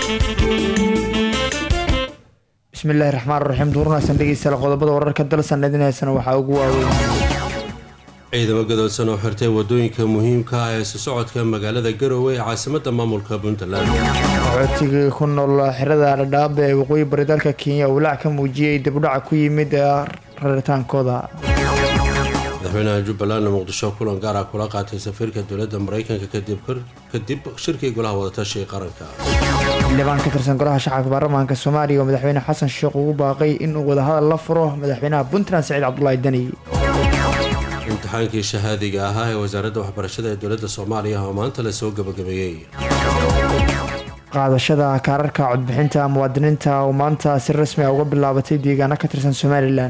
bismillaahi raxmaan raxiim duurnaysan dhegeystayaal qodobada wararka dalsan idinaysana waxaa ugu waaweyn ciidamo gadoodsan oo xirtay wadooyinka muhiimka ah ee isu socodka magaalada garowe ee caasimada maamulka puntland qaxootigii ku nool xirada dhadhaab ee waqooyi bari dalka kenya walaac ka muujiyey dibudhaca ku yimid raritaankooda madaxweynaha jubbaland muqdisho kulan gaar ah kula qaatay safiirka dowladda mareykanka kadib shirkii golaha wadatashiga qaranka xildhibaan ka tirsan golaha shacabka baarlamaanka soomaaliya oo madaxweyne xasan sheekh ugu baaqay inuu wadahadal la furo madaxweynaha puntland saciid cabdulaahi deni imtixaankii shahaadiga ahaa ee wasaaradda waxbarashada ee dowladda soomaaliya oo maanta lasoo gabagabeeyey qaadashada kaararka codbixinta muwaadiniinta oo maanta si rasmi ah uga bilaabatay deegaano ka tirsan somalilan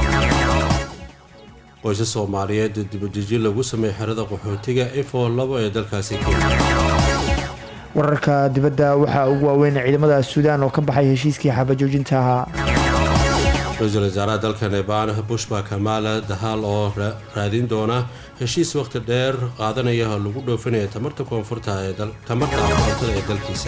qoysas soomaaliyeed dibadejin lagu sameeyey xerada qaxootiga ifo labo ee dalkaasi kenya wararka dibadda waxaa ugu waaweyn ciidamada suudaan oo ka baxay heshiiskii xabajoojinta ahaa ra-iisul wasaaraha dalka neban bushba kamaala dahaal oo raadin doona heshiis waqti dheer qaadanaya lagu dhoofinaya tamarta koonfurta tamarta koontada ee dalkiisa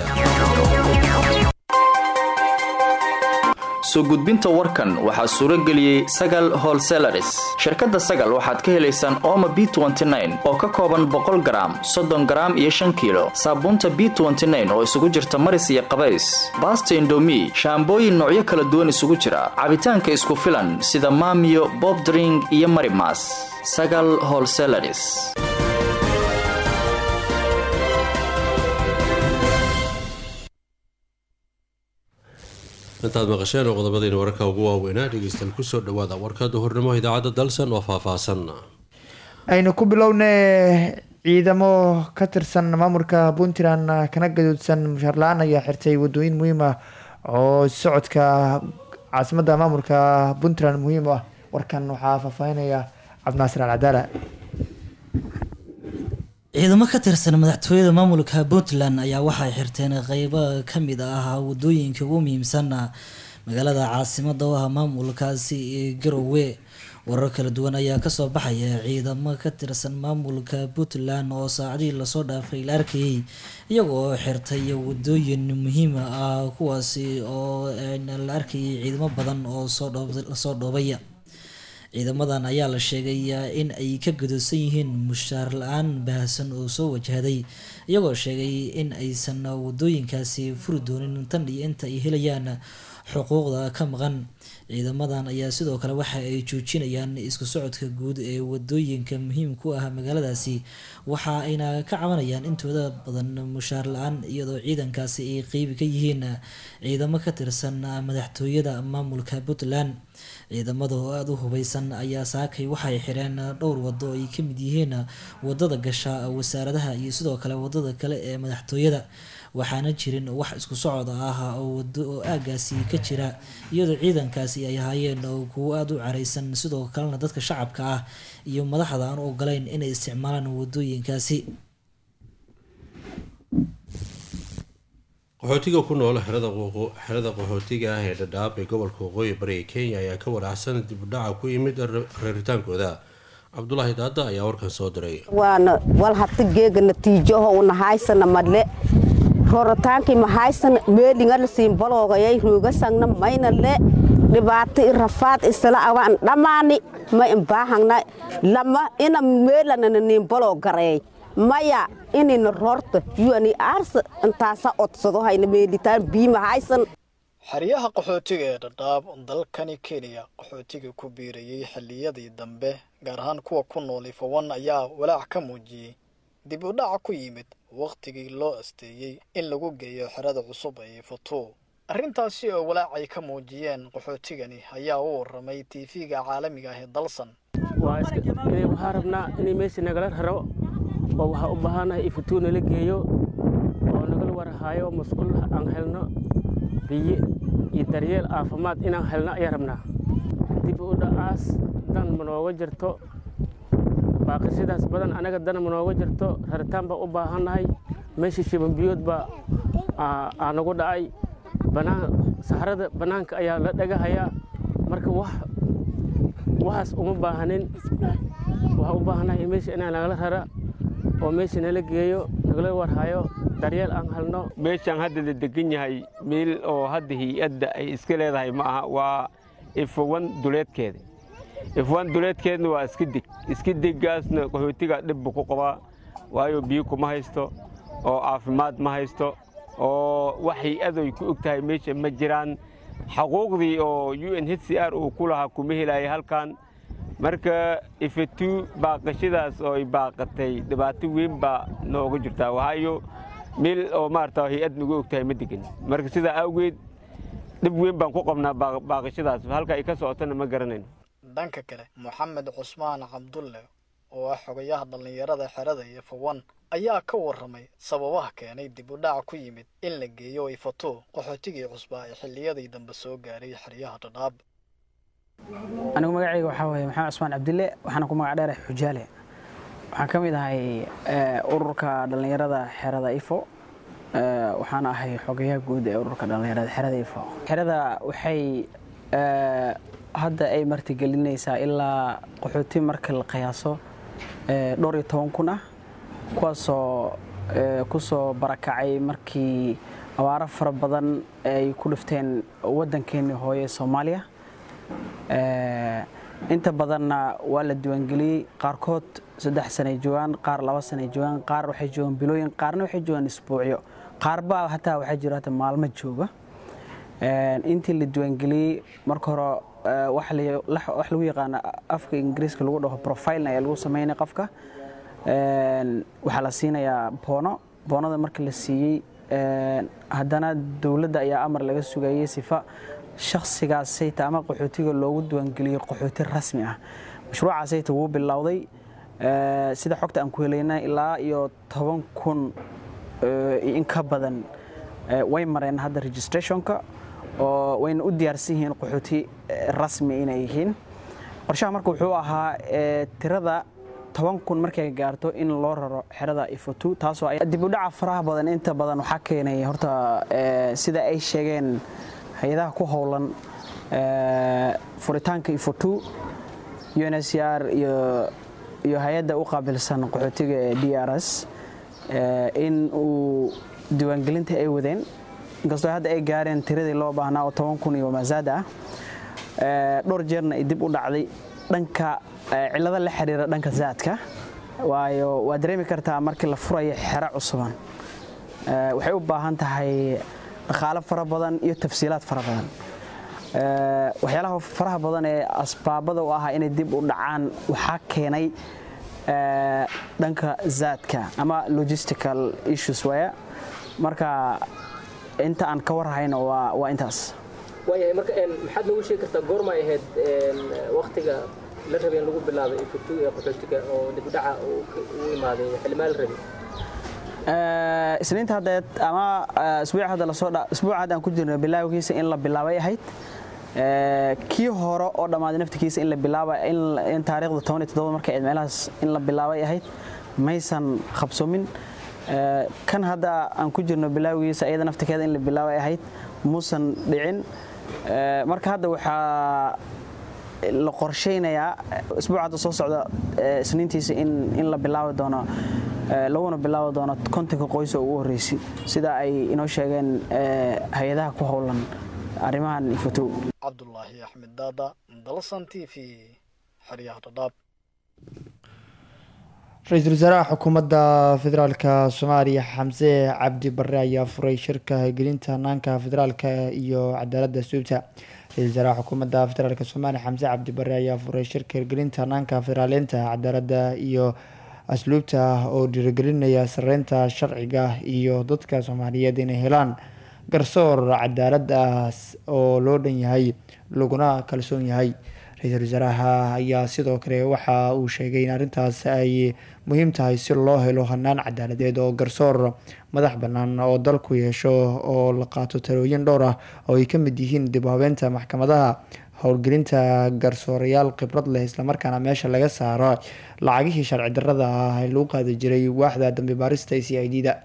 soo gudbinta warkan waxaa suuro geliyey sagal holselaris shirkadda sagal waxaad ka helaysaan ooma b oo ka kooban boqol garaam soddon garaam iyo shan kiilo saabuunta b oo isugu jirta maris iyo qabays baasta indomi shaambooyin noocyo kala duwan isugu jira cabitaanka isku filan sida maamiyo bobdring iyo marimas sagal holselaris intaad maqasheen oo qodobadiina wararka ugu waaweynaa dhegeystayaal kusoo dhawaada warka duhurnimo idaacadda dalsan oo faahfaahsan aynu ku bilowna ciidamo ka tirsan maamulka puntland kana gadoodsan mushaar la-aan ayaa xirtay wadooyin muhiim ah oo socodka caasimadda maamulka puntland muhiim u ah warkan waxaa faahfaahinaya cabdinaasir alcadaala ciidamo ka tirsan madaxtooyada maamulka puntland ayaa waxay xirteen qeybo kamid ah wadooyinka ugu muhiimsan magaalada caasimada u ah maamulkaasi ee garowe warar kala duwan ayaa kasoo baxaya ciidamo ka tirsan maamulka puntland oo saacadihii lasoo dhaafay la arkayay iyagoo xirtay wadooyin muhiim ah kuwaasi oo la arkayay ciidamo badan oo lasoo dhoobay ciidamadan ayaa la sheegay in ay ka gadoosan yihiin mushaar la-aan baahsan oo soo wajahday iyagoo sheegay in aysan wadooyinkaasi furi doonin tan iyo inta ay helayaan xuquuqda ka maqan ciidamadan ayaa sidoo kale waxa ay joojinayaan isku socodka guud ee wadooyinka muhiim ku ah magaaladaasi waxa ayna ka cabanayaan intooda badan mushaar la-aan iyadoo ciidankaasi ay qeybi ka yihiin ciidamo ka tirsan madaxtooyada maamulka puntland ciidamada oo aada u hubeysan ayaa saakay waxay xireen dhowr wado ay kamid yihiin wadada gasha wasaaradaha iyo sidoo kale wadada kale ee madaxtooyada waxaana jirin wax isku socod ah oo wado oo aagaasi ka jira iyadoo ciidankaasi ay ahaayeen kuwo aada u careysan sidoo kalena dadka shacabka ah iyo madaxda aan u ogolayn inay isticmaalaan wadooyinkaasi qaxootiga ku nool xerada qaxootiga ah ee dhadhaab ee gobolka waqooyi bari ee kenya ayaa ka walaacsan dibudhaca ku yimid reeritaankooda cabdulaahi daada ayaa warkan soo diray waana wal hata geega natiijaho unahaysana madle rorataankii mahaysana meelingala siinbaloogayay roogasangna mayna le dhibaato i rafaad isla awaan dhammaani ma imbaahangna lama ina meelanana niinbaloo gareey maya inayna roorta yuani aarsa intaasa odsado hayna meelitaan biima haysan xeryaha qaxootiga ee dhadhaab dalkani kenya qaxootiga ku biirayey xilliyadii dambe gaar ahaan kuwa ku nool ifawan ayaa walaac ka muujiyey dib u dhaca ku yimid wakhtigii loo asteeyey in lagu geeyo xerada cusub ee ifatuu arrintaasi oo walaacay ka muujiyeen qaxootigani ayaa u warramay tiifiga caalamiga ah ee dalsan waxaa rabnaa inay meesha nagala raro oo waxaa u baahanahay ifatuu nala geeyo oo nagala warahaayo masquul aan helno biyo iyo daryeel caafimaad inaan helno ayaan rabnaa dib u dhacaas dan ma nooga jirto baaqashadaas badan anaga dan ma nooga jirto raritaan baa u baahannahay meesha shibanbiyood baa aa nagu dhacay banaan saxrada bannaanka ayaa la dhagahayaa marka wax waxaas uma baahanin waxaa u baahannahay meesha inaan nagala rara oo meesha nala geeyo nagala warhayo daryeel aan helno meeshaan hadda la degan yahay meel oo hadda hay-adda ay iska leedahay ma aha waa ifowan duleedkeeda ifowan duleedkeedna waa iska deg iska degaasna qaxootiga dhibbu ku qabaa waayo biyo kuma haysto oo caafimaad ma haysto oo wax hay-adoy ku og tahay meesha ma jiraan xaquuqdii oo u n h c r uu ku lahaa kuma helaya halkan marka ifatu baaqashadaas oo ay baaqatay dhibaato weyn baa nooga jirtaa waayo meel oo maarata hay-ad nagu og tahay ma degan marka sidaa awgeed dhib weyn baan ku qabnaa baaqashadaas halka ay ka socotona ma garanayno dhanka kale moxamed cusmaan cabdulle oo ah xogayaha dhallinyarada xerada iyo fawan ayaa ka warramay sababaha keenay dib u dhac ku yimid in la geeyo ifato qaxootigii cusbaa ee xilliyadii dambe soo gaaray xeryaha dhadhaab anigu magacayga waxaa weeye maxamed cusmaan cabdille waxaana ku magac dheerahay xujaale waxaan ka mid ahay ururka dhallinyarada xerada ifo waxaana ahay xogayaha guud ee ururka dhallinyarada xerada ifo xerada waxay hadda ay martigelinaysaa ilaa qaxooti marka la qiyaaso dhowr iyo toban kun ah kuwaasoo ku soo barakacay markii abaaro fara badan ay ku dhifteen waddankeennii hooye soomaaliya inta badanna waa la diiwaangeliyey qaarkood saddex sanay joogaan qaar laba sanay joogaan qaar waxay joogaan bilooyin qaarna waxay joogaan isbuucyo qaarbaa hataa waxaa jiro hata maalmo jooga intii la diiwaangeliyey marka hore wax lagu yaqaano afka ingiriiska lagu dhaho profilena ayaa lagu sameynaya qofka waxaa la siinayaa boono boonada marka la siiyey haddana dowladda ayaa amar laga sugayey sifa shakhsigaasayta ama qaxootiga loogu diiwaangeliyo qaxooti rasmi ah mashruucaasayta wuu bilowday sida xogta aan ku helayna ilaa iyo toban kun in ka badan way mareen hadda registrationka oo wayna u diyaarsan yihiin qaxooti rasmi inay yihiin qorshaha marka wuxuu ahaa tirada toban kun markay gaarto in loo raro xerada ifotu taasoo dib u dhaca faraha badan inta badan waxaa keenay horta sida ay sheegeen hay-adaha ku howlan furitaanka ifotu unsr iyo hay-adda u qaabilsan qaxootiga ee d r s in uu diiwaangelinta ay wadeen inkastoo hadda ay gaareen tiradii loo baahnaa oo toban kun iyo masaada ah dhowr jeerna ay dib u dhacday dhanka cillado la xiriira dhanka zaadka waayo waa dareemi kartaa markii la furayo xero cusuban waxay u baahan tahay dhaqaalo fara badan iyo tafsiilaad fara badan waxyaalaha faraha badan ee asbaabada u ahaa inay dib u dhacaan waxaa keenay dhanka zaadka ama logistical issues waya marka inta aan ka warhayno waa intaas waayahay marka maxaad noogu sheegi kartaa goormay ahayd waktiga la rabay in lagu bilaabay ifutu ee qaxootiga oo dib u dhaca u imaaday xilimaa la rabay isniinta haddeed ama isbuuc hadda lasoo isbuuc hadda aan ku jirno bilaawgiisa in la bilaabay ahayd kii hore oo dhammaaday naftigiisa in la bilaaba in taariikhda toban iyo toddoba markay ahayd meelahaas in la bilaabay ahayd maysan qabsoomin kan hadda aan ku jirno bilaawgiisa iyada naftikeeda in la bilaabay ahayd muusan dhicin marka hadda waxaa la qorshaynayaa isbuuc hadda soo socda isniintiisa in la bilaabi doono laguna bilaabi doono kontonka qoys oo ugu horreysay sida ay inoo sheegeen hay-adaha ku howlan arrimahan ifotow cabdulaahi axmed daada dalsan t v xeryaha dhadhaab ra-iisul wasaaraha xukuumadda federaalka soomaaliya xamse cabdi bare ayaa furay shirka hirgelinta hanaanka federaalka iyo cadaaladda suubta ra-isul wasaaraha xukuumadda federaalk soomaaliya xamse cabdi bare ayaa furay shirka hirgelinta hanaanka federaaleynta cadaaladda iyo asluubta oo dhiirigelinaya sareynta sharciga iyo dadka soomaaliyeed inay helaan garsoor cadaalad ah oo loo dhan yahay laguna kalsoon yahay ra-iisul wasaaraha ayaa sidoo kale waxa uu sheegay in arrintaas ay muhiim tahay si loo helo hanaan cadaaladeed oo garsoor madax bannaan oo dalku yeesho oo la qaato talooyin dhowr ah oo ay ka mid yihiin dib u habeynta maxkamadaha howlgelinta garsoorayaal khibrad leh islamarkaana meesha laga saaro lacagihii sharci darrada ah ee lagu qaadi jiray waaxda dambi baarista c i d da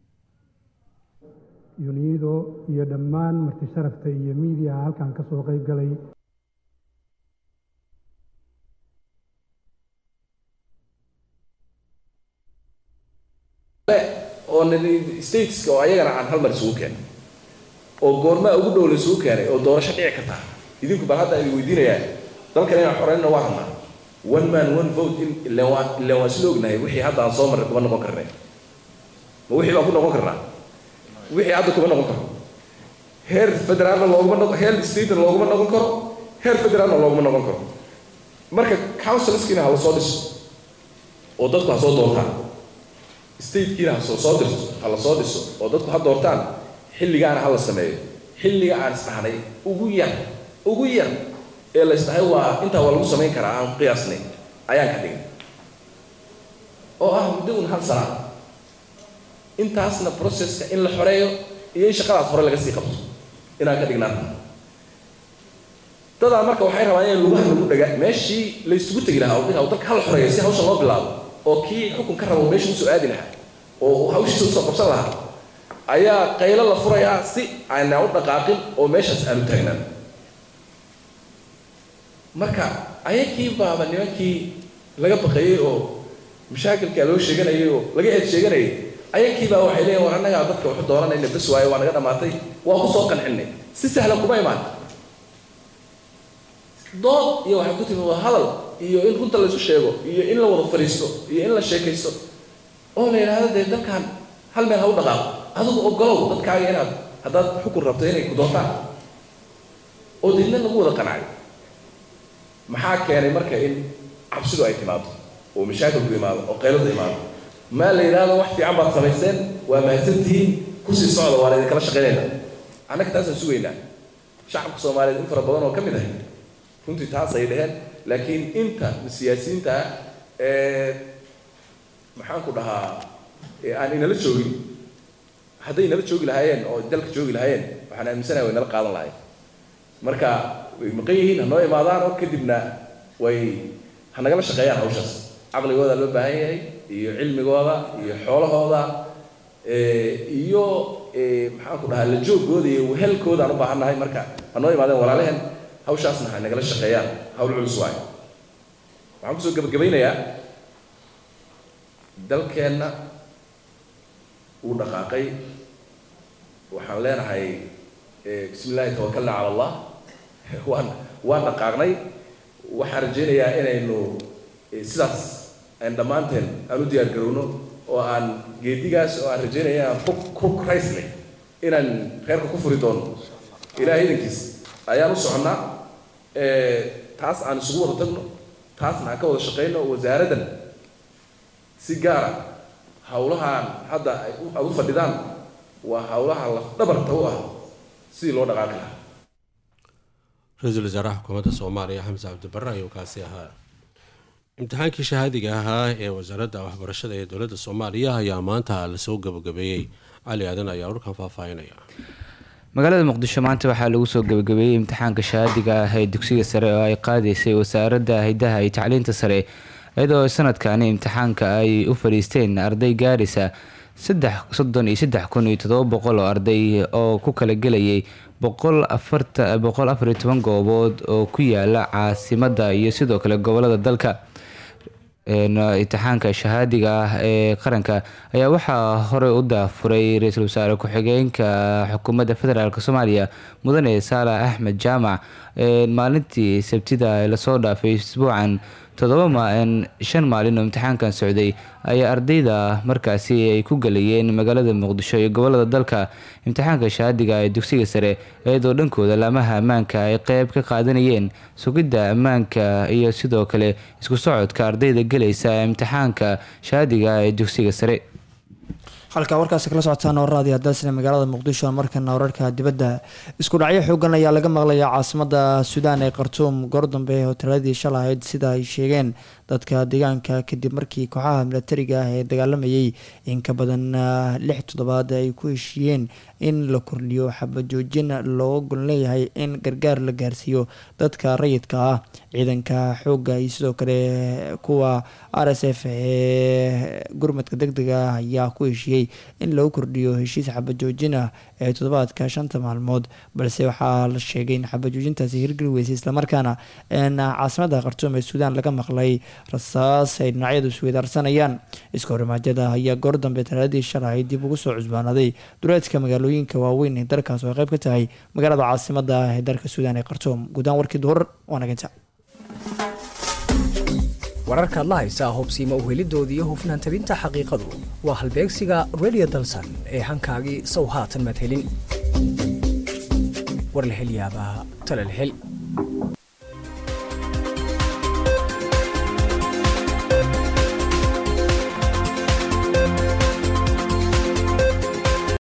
yunido iyo dhammaan marti sharafta iyo miidiyaha halkan ka soo qayb galay oo stateska oo ayagana aan hal mar isugu keenay oo goormaa ugu dhow la isugu keenay oo doorasho dhici karta idinku bal hadda idin weydiinayaa dalkan inaan xoreynna waa rabnaa one man one vote in ilan waa ilan waa isla ognahay wixii hadda aan soo marray kuma noqon karnay ma wixii baan ku noqon karnaa wixii hadda kuma noqon karo heer federaalna looguma noqon heer statena looguma noqon karo heer federaalna looguma noqon karo marka councilskiina ha la soo dhiso oo dadku ha soo doortaan statekiina ha soo soo dirto ha la soo dhiso oo dadku ha doortaan xilligaana ha la sameeyo xilliga aan isdhahnay ugu yar ugu yar ee la isdhahay waa intaa waa lagu samayn karaa aan qiyaasnay ayaan ka dhigay oo ah muddo un hal sana intaasna processka in la xoreeyo iyo in shaqadaas hore laga sii qabto inaan ka dhignaa dadaa marka waxay rabaan in lugaha lagu dhaga meeshii la isugu tegi lahaa oo dalka hal xoreeyo si hawsha loo bilaabo oo kii xukun ka rabo meesha usoo aadi lahaa oo hawshiisa usoo qabsan lahaa ayaa qaylo la furayaa si aanaa u dhaqaaqin oo meeshaas aanu taagnaan marka ayakii baaba nimankii laga baqayey oo mashaakilkaa loo sheeganayay oo laga eed sheeganayay ayakii baa waxay leeyihin war annagaa dadka waxu dooranayna bes waayo waa naga dhammaatay waa ku soo qancinay si sahlan kuma imaan dood iyo waxay ku timi waa hadal iyo in runta laysu sheego iyo in la wada fadhiisto iyo in la sheekaysto oo la yidhaahdo dee dalkan hal meel ha u dhaqaaqo adigu ogolow dadkaaga inaad haddaad xukun rabto inay ku doontaan oo deedna lagu wada qancay maxaa keenay marka in cabsidu ay timaado oo mashaakilku imaado oo qayladu imaado maa la yidhaahdo wax fiican baad samayseen waa mahadsantihiin kusii socda waan idinkala shaqaynayna annaga taasaan sugaynaa shacabka soomaaliyeed in fara badan oo ka mid ah runtii taas ay dheheen laakiin inta siyaasiyiinta ee maxaan ku dhahaa ee aan inala joogin hadday inala joogi lahaayeen oo dalka joogi lahaayeen waxaan aaminsanahay way nala qaadan lahayen marka way maqan yihiin ha noo imaadaan oo kadibna way ha nagala shaqeeyaan hawshaas caqligooda loo baahan yahay iyo cilmigooda iyo xoolahooda iyo maxaan ku dhahaa la joogooda iyo wehelkooda aan u baahan nahay marka ha noo imaadeen walaalehen hawshaasna ha nagala shaqeeyaan hawl culus waayo waxaan kusoo gabagabaynayaa dalkeenna wuu dhaqaaqay waxaan leenahay bismi illaahi tawakalna cala allah waan waan dhaqaaqnay waxaan rajaynayaa inaynu sidaas aan dhammaanteen aan u diyaar garowno oo aan geedigaas oo aan rajaynaya inaan ku ku raysnay inaan reerka ku furi doono ilaahay idankiis ayaan u soconnaa taas aan isugu wada tagno taasna aan ka wada shaqayno wasaaraddan si gaara hawlahaan hadda ay aad u fadhidaan waa hawlaha lafdhabarta u ah sidii loo dhaqaaqi lahaa ra-iisul wasaaraha xukuumadda soomaaliya xamse cabdibarre ayuu kaasi ahaa imtixaankii shahaadiga ahaa ee wasaaradda waxbarashada ee dowladda soomaaliya ayaa maanta lasoo gabagabeeyey cali aadan ayaa warkan faahfaahinaya magaalada muqdisho maanta waxaa lagu soo gabagabeeyey imtixaanka shahaadiga ah ee dugsiga sare oo ay qaadaysay wasaaradda hidaha iyo tacliinta sare iyadoo sanadkani imtixaanka ay u fadhiisteen arday gaaraysa saddex soddon iyo saddex kun iyo todoba boqol oo arday oo ku kala gelayay boqol afarta boqol afar iyo toban goobood oo ku yaala caasimadda iyo sidoo kale gobolada dalka imtixaanka shahaadiga ah ee qaranka ayaa waxaa horey u daafuray ra-iisul wasaare ku-xigeenka xukuumadda federaalk soomaaliya mudane saalax axmed jaamac maalintii sabtida lasoo dhaafay isbuucan todoba shan maalin oo imtixaankan socday ayaa ardayda markaasi ay ku galayeen magaalada muqdisho iyo gobolada dalka imtixaanka shahaadiga ee dugsiga sare iyadoo dhankooda laamaha ammaanka ay qeyb ka qaadanayeen sugidda ammaanka iyo sidoo kale isku socodka ardayda gelaysa imtixaanka shahaadiga ee dugsiga sare halkaa warkaasi kala socotaan warraadii hadaasina magaalada muqdisho markana wararka dibadda isku dhacyo xoogan ayaa laga maqlayaa caasimada suudaan ee khartuum goor dambe hoteeladii shal ahayd sida ay sheegeen dadka deegaanka kadib markii kooxaha milatariga ah ee dagaalamayay in ka badan lix toddobaad ay ku heshiiyeen in la kordhiyo xabajoojin loo gol leeyahay in gargaar la gaarsiiyo dadka rayidka ah ciidanka xoogga iyo sidoo kale kuwa r s f ee gurmadka deg dega ah ayaa ku heshiiyey in lagu kordhiyo heshiis xabajoojin ah ee toddobaadka shanta maalmood balse waxaa la sheegay in xabajoojintaasi hirgeli weysay islamarkaana caasimada khartuum ee suudaan laga maqlay rasaas ay dhinacyadu isweydaarsanayaan iska horimaajyada ayaa goor dambe talaaladii shalay dib ugu soo cusbaanaday duleedka magaalooyinka waaweyn ee dalkaas oo qayb ka tahay magaalada caasimada ah ee dalka suudaan ee khartuum guudaan warkii duhur waanaginta wararkaad la haysaa hobsiima uhelidooda iyo hufnaan tabinta xaqiiqadu waa halbeegsiga redio dalsan ee hankaagii sow haatan madhelin war la hel yaabaa tala la hel